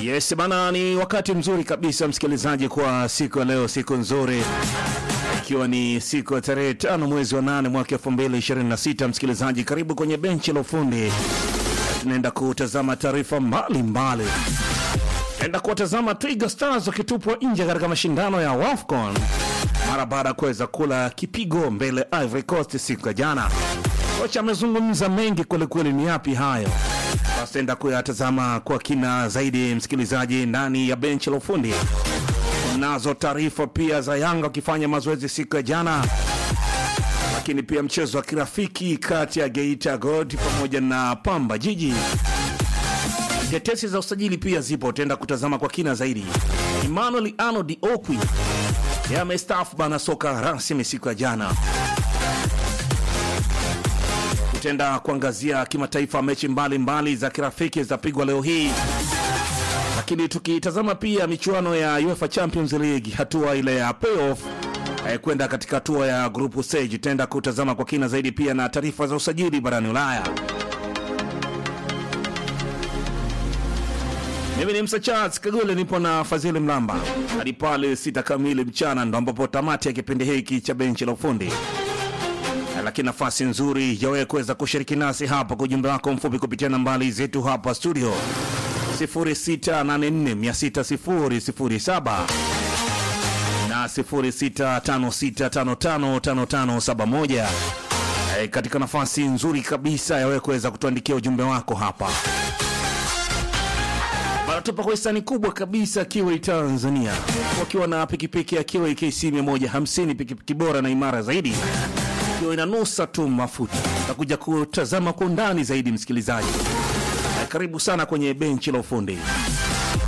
Yes bana, ni wakati mzuri kabisa msikilizaji, kwa siku ya leo, siku nzuri ikiwa ni siku ya tarehe tano mwezi wa nane mwaka elfu mbili ishirini na sita. Msikilizaji, karibu kwenye benchi la ufundi, tunaenda kutazama taarifa mbalimbali. Tunaenda kuwatazama Twiga Stars wakitupwa nje katika mashindano ya WAFCON mara baada ya kuweza kula kipigo mbele Ivory Coast siku ya jana. Kocha amezungumza mengi kwelikweli, ni yapi hayo? Basi tutaenda kuyatazama kwa kina zaidi, msikilizaji, ndani ya benchi la ufundi. Nazo taarifa pia za Yanga wakifanya mazoezi siku ya jana, lakini pia mchezo wa kirafiki kati ya Geita Gold pamoja na Pamba Jiji. Tetesi za usajili pia zipo, tutaenda kutazama kwa kina zaidi. Emmanuel Arnold Okwi yamestaafu bana soka rasmi siku ya jana. Tutaenda kuangazia kimataifa, mechi mbalimbali za kirafiki zitapigwa leo hii, lakini tukitazama pia michuano ya UEFA Champions League hatua ile ya playoff eh, kwenda katika hatua ya group stage. Tutaenda kutazama kwa kina zaidi pia na taarifa za usajili barani Ulaya. Mimi ni Msa Charles Kagule, nipo na Fadhili Mlamba hadi pale sita kamili mchana, ndo ambapo tamati ya kipindi hiki cha benchi la ufundi lakini nafasi nzuri ya wewe kuweza kushiriki nasi hapa kwa ujumbe wako mfupi kupitia nambari zetu hapa studio 0684600007 na 0656555571 e, katika nafasi nzuri kabisa ya wewe kuweza kutuandikia ujumbe wako hapa Wanatupa kwa hisani kubwa kabisa Kiwei Tanzania, wakiwa na pikipiki ya Kiwei KC 150, pikipiki bora na imara zaidi ikiwa inanusa tu mafuta. Takuja kutazama kwa undani zaidi, msikilizaji. Karibu sana kwenye benchi la ufundi.